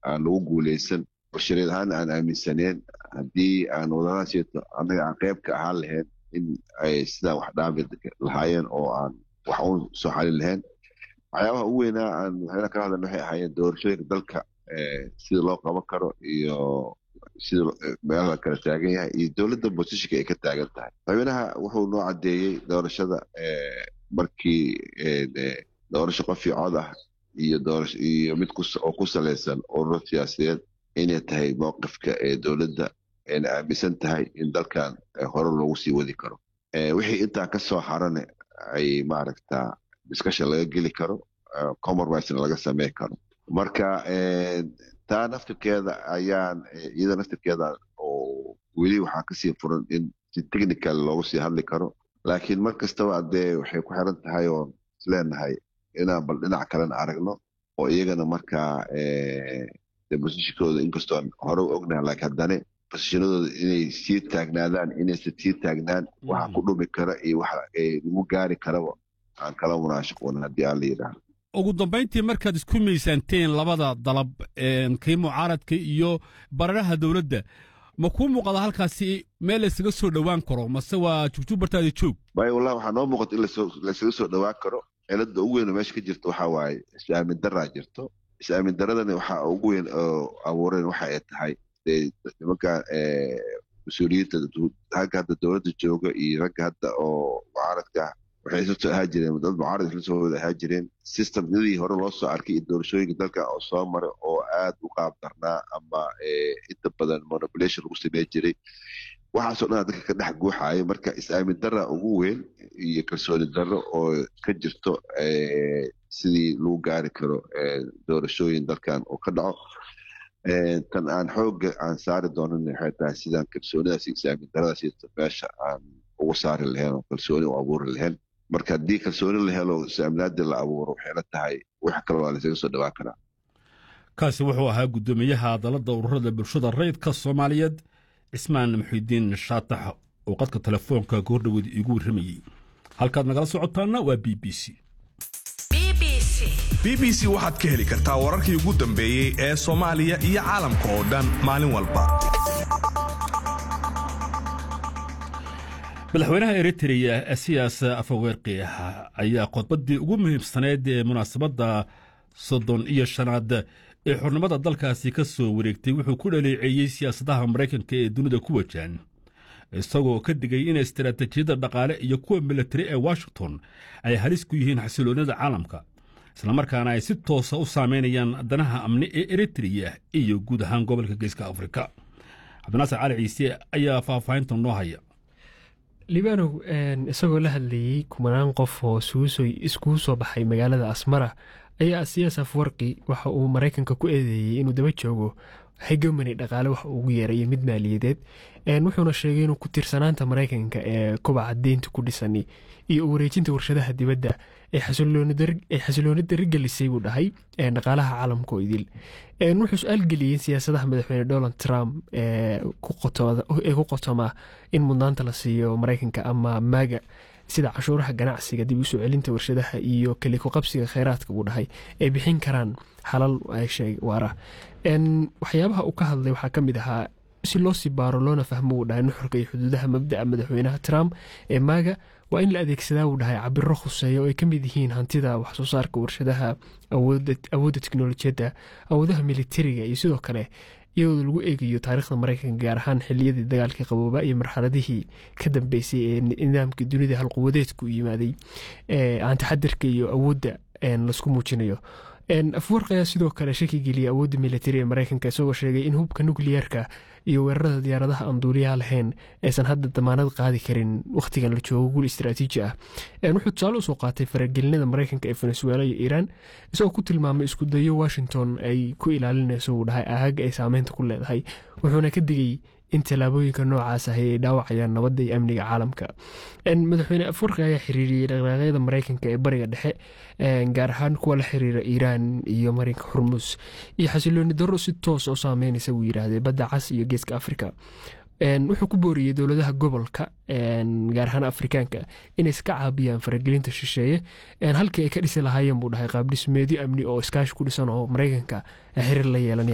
aan lagu guuleysan oo shariid ahaan aan aaminsaneen haddii aan wadadaasieto annaga aan qayb ka ahaan lahayn in ay sidaa wax dhaabi lahaayeen oo aan wax uun soo xalin lahayn waxyaabaha ugu weynaa aan waxyaala kala hadlan waxay ahaayeen doorashooyinka dalka sida loo qaban karo iyo sida meelaha kala taagan yahay iyo dowladda bosishonka ay ka taagan tahay madaxweynaha wuxuu noo caddeeyey doorashada markii doorasho qof iyo cod ah iyo doorasho iyo mid oo ku salaysan ururo siyaasadeed inay tahay mowqifka ee dowladda ayna aaminsan tahay in dalkan hore loogu sii wadi karo wixii intaa ka soo harane ay maaragtaa discussion laga geli karo compromisena laga samey karo marka taa naftirkeeda ayaan iyada naftirkeeda oo weli waxaa kasii furan in si technical loogu sii hadli karo laakiin mar kastaba dee waxay ku xiran tahay oon isleenahay inaan bal dhinac kalena aragno oo iyagana markaa de bosishikooda inkastoon hore u ognahay laakiin haddane bosishinadooda inay sii taagnaadaan inaysa sii taagnaan waxa ku dhumi kara iyo waxa lagu gaari karaba aan kala munaashaquun haddii aan la yidhaahdo ugu dambayntii markaad isku miisaanteen labada dalab kii mucaaradka iyo bararaha dowladda ma kuu muuqada halkaasi meel laysaga soo dhowaan karo mase waa jugjug bartaada joog bay wallahi waxaa noo muuqata in laysaga soo dhowaan karo cilada ugu weyn oo meesha ka jirta waxaa waaye is-aamin daraa jirto is-aamin daradani waxaa ugu weyn oo abuureen waxa ay tahay dee nimanka mas-uuliyiinta ragga hadda dowladda jooga iyo ragga hadda oo mucaaradka waxay isla soo ahaa jireen dad mucaarad isla soo wada ahaa jireen systemyadii hore loo soo arkay iyo doorashooyinka dalka oo soo maray oo aad u qaab darnaa ama inta badan manipulation lagu samey jiray waxaasoo dhan dadka ka dhex guuxaaya marka is-aamin dara ugu weyn iyo kalsooni darro oo ka jirto sidii lagu gaari karo doorashooyin dalkan oo ka dhaco tan aan xooga aan saari doonan waxay tahay sidaan kalsoonidaas iyo is-aamin daradaas meesha aan ugu saari lahayn oo kalsooni u abuuri lahayn marka haddii kalsooni la helo is-aaminaadii la abuuro waxay la tahay wax kale waa laysaga soo dhawaan karaa kaasi wuxuu ahaa guddoomiyaha dalladda ururada bulshada rayidka soomaaliyeed cismaan muxidiin shaatax oo qadka telefoonka goordhoweed iigu warramayey halkaad nagala socotaana waa b b c b b c waxaad ka heli kartaa wararkii ugu dambeeyey ee soomaaliya iyo caalamka oo dhan maalin walba madaxweynaha eritreya asiyaas afaweerqi ayaa khudbaddii ugu muhiimsaneyd ee munaasabadda soddon iyo shanaad ee xurnimada dalkaasi ka soo wareegtay wuxuu ku dhaleeceeyey siyaasadaha maraykanka ee dunida ku wajahan isagoo ka digay in istaraatiijiyadda dhaqaale iyo kuwa milatari ee washington ay halis ku yihiin xasiloonnida caalamka islamarkaana ay si toosa u saameynayaan danaha amni ee eritreya iyo guud ahaan gobolka geeska afrika cabdinaasir cali ciise ayaa faahfaahinta noo haya libanow isagoo la hadlayey kumanaan qof oo iskugu soo baxay magaalada asmara ayaa siyaas afwarqi waxa uu maraykanka ku eedeeyey inuu daba joogo hegemony dhaqaale wax ugu yeerayo mid maaliyadeed wuxuuna sheegay inuu ku tiirsanaanta maraykanka ee kobaca deynta ku dhisan iyo u wareejinta warshadaha dibadda ay xasilooni darigelisay buu dhahay dhaqaalaha caalamka oo idil wuxuu su-aal geliyey siyaasadaha madaxweyne donald trump ee ku qotoma in mudnaanta la siiyo maraykanka ama maaga sida cashuuraha ganacsiga dib usoo celinta warshadaha iyo kaliko qabsiga kheyraadka buu dhahay ay bixin karaan xalal waara waxyaabaha uu ka hadlay waxaa ka mid ahaa si loo sii baaro loona fahmo uu dhahay nuxurka iyo xuduudaha mabda'a madaxweynaha trump ee maaga waa in la adeegsadaa uu dhahay cabiro khuseeya oo ay ka mid yihiin hantida waxsoo saarka warshadaha awoodda teknolojiyadda awoodaha militariga iyo sidoo kale iyadoo lagu eegayo taariikhda maraykanka gaar ahaan xiliyadii dagaalkii qabooba iyo marxaladihii ka dambeysay ee nidaamka dunida halquwadeedku yimaaday aantaxadirka iyo awoodda laisku muujinayo afwarq ayaa sidoo kale shaki geliyay awoodda militari ee maraykanka isagoo sheegay in hubka nukliyeerka iyo weerarada diyaaradaha aan duuliyaha lahayn aysan hadda damaanad qaadi karin wakhtigan la joogo guul istaraatiiji ah wuxuu tusaale usoo qaatay faragelinada maraykanka ee venezuela iyo iiraan isagoo ku tilmaamay isku dayo washington ay ku ilaalinayso uu dhahay aagaga ay saameynta ku leedahay wuxuuna ka digay in tallaabooyinka noocaas ahi ay dhaawacayaan nabadda iyo amniga caalamka madaxweyne afwarqi ayaa xiriiriyey dhaqdhaqaaqyada maraykanka ee bariga dhexe gaar ahaan kuwa la xiriira iiraan iyo marinka xurmus iyo xasilooni darro si toos u saameynaysa wuu yidhaahday badda cas iyo geeska afrika wuxuu ku booriyey dowladaha gobolka gaar ahaan afrikaanka inay iska caabiyaan faragelinta shisheeye halkii ay ka dhisi lahaayeen buu dhahay qaabdhismeedyo amni oo iskaashi ku dhisan oo maraykanka xiriir la yeelanaya